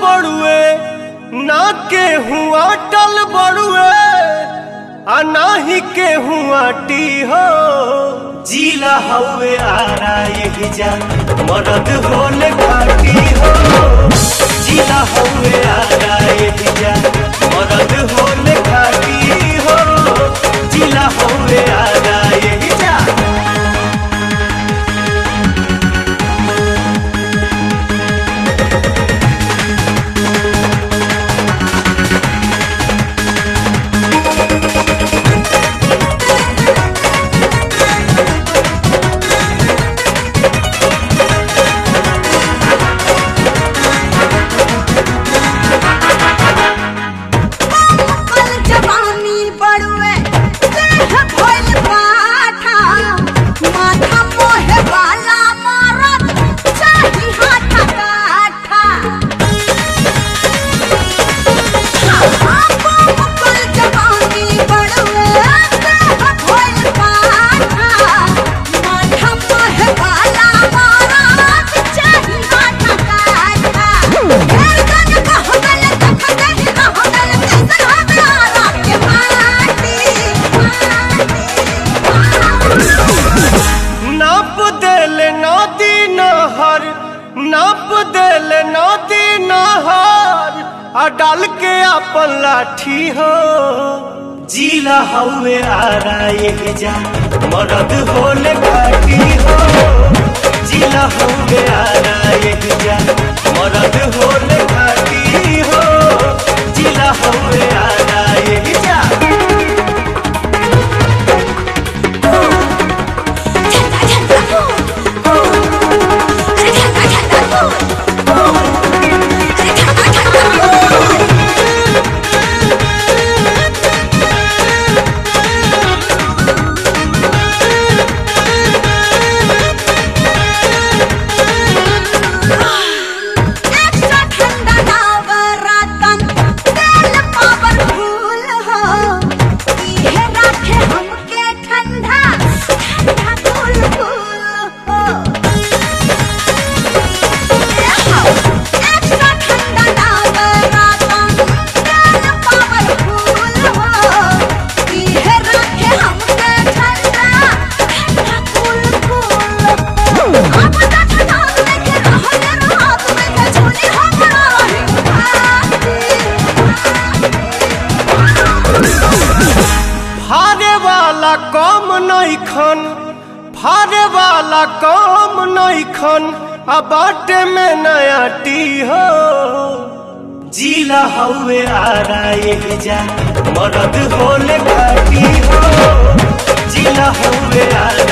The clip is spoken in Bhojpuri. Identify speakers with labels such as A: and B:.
A: बड़ुए ना के हुआ टल बड़ुए आ नाही के हुआ टी हो जीला हवे आरा यही जा मरद होले खाटी हो जीला हवे आरा यही जा मरद होले खाटी हो जीला हवे आरा यही जा
B: कल जवानी बड़ुए देह भइल पाठा माथा मोहे वाला मारत चाही हाथा काठा कल जवानी बड़ुए देह भइल पाठा माथा मोहे वाला मारत चाही हाथा काठा घेर गन कहगल तखगल कहगल कैसन हवे आराम के माटी
A: नाप देल नदी नहर नाप देल नदी नहर आ डाल के अपन लाठी हो जीला हवे आरा ये जा मरद होले घाटी हो जीला हवे आरा ये जा मरद होले घाटी हो जीला हवे आरा ये जा
B: झंडा झंडा फूल अरे झंडा झंडा फूल अरे झंडा झंडा फूल एक्स्ट्रा ठंडा नवरतन तेल पावरफुल हो इहे राखे हमके ठंडा ठंडा कूल कूल हो एक्स्ट्रा ठंडा नवरतन तेल पावरफुल हो इहे राखे हमके ठंडा ठंडा कूल कूल हो अब तक नाम लेके रहल रात में के झोली हमरा
A: फारे वाला कम नइखन फारे वाला कम नइखन आ बाटे में नया टी हो जीला हवे आरा ये जा मरद होले घाटी हो जीला हवे आरा